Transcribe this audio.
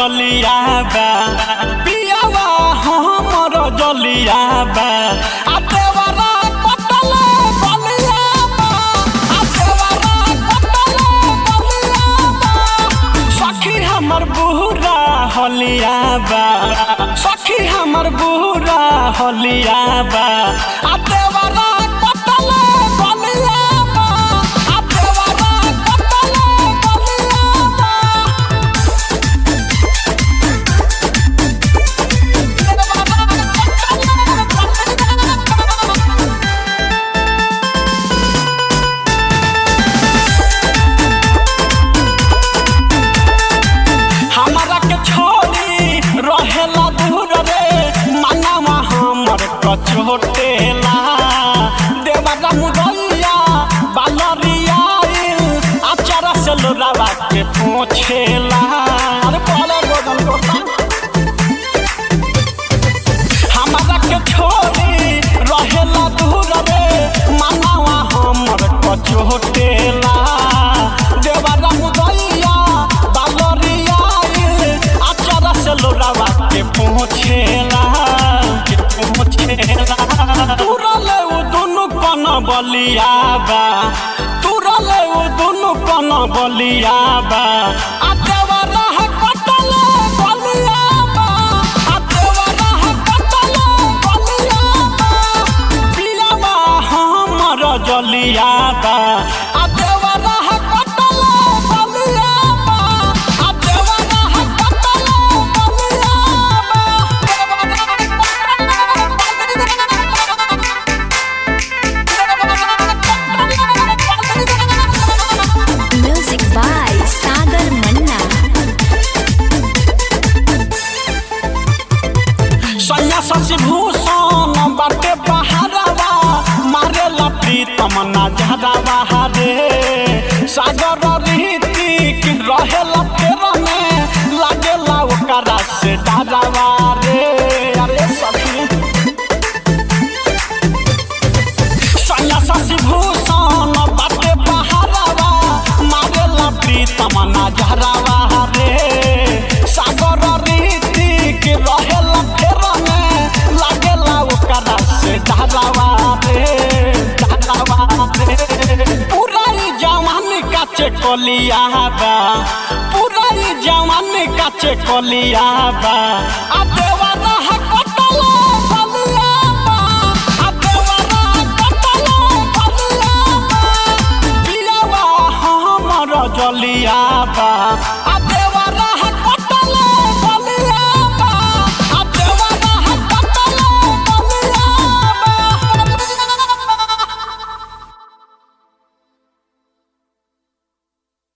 जलिया बा पियावा हमर जलिया बा आ देवरा कटले बलिया बा आ देवरा कटले बलिया बा सखी हमर बुरा हलिया बा सखी हमर बुरा हलिया बा आ देवरा कटले बलिया बा आ देवरा कटले बलिया बा हमरा के छोड़ी रहेला दूर रे मनवा हमर कचोटेला देवरा मुदैया बालरिया आचार से लोरावा के पोछेला अरे बोले गोदन गोदन हमरा के छोड़ी रहेला दूर रे मनवा हमर कचोटेला देवरा मुदैया बालरिया आचार से लोरावा के पहुँचेला के पहुँचेला तुरले उ दुनु कन बलिया बा तुरले उ दुनु कन बलिया बा आ देवरा है कटले बलिया बा आ देवरा है कटले बलिया बा पियावा हमर जलिया बा आ देवरा है कटले बलिया बा आ देवरा है कटले बलिया बा Music by Sagar Manna. सैया शशि भूषण बाटे बहारवा मारेला प्रीतम ना झरावा रे सागर रीतिक रहेला फेर में लागेला ओकरा से डरावा रे अरे सखी सैया शशि भूषण बाटे बहारवा मारेला प्रीतम ना झरावा रे सागर रीतिक रहेला फेर में लागेला ओकरा से डरावा रे डरावा रे पूरा ई जवान काचे कलिया बा पूरा ई जवान काचे कलिया बा आ देवरा है कटले बलिया बा आ देवरा कटले बलिया बा पियावा हमर जलिया बा आ